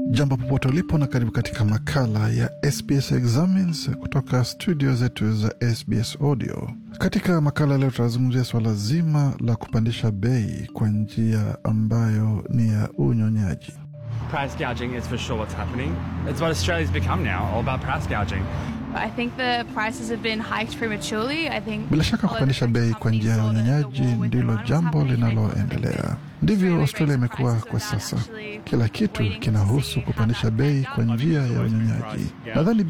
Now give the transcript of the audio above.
Jambo popote ulipo na karibu katika makala ya SBS Examines kutoka studio zetu za SBS Audio. Katika makala leo tunazungumzia swala zima la kupandisha bei kwa njia ambayo ni ya unyonyaji. Price gouging is for sure what's happening. It's what Australia's become now, all about price gouging. I think the prices have been hiked prematurely. I think Bila shaka kupandisha bei kwa njia ya unyonyaji ndilo jambo linaloendelea. Ndivyo Australia imekuwa kwa sasa. Kila kitu kinahusu kupandisha bei kwa njia ya unyonyaji. Nadhani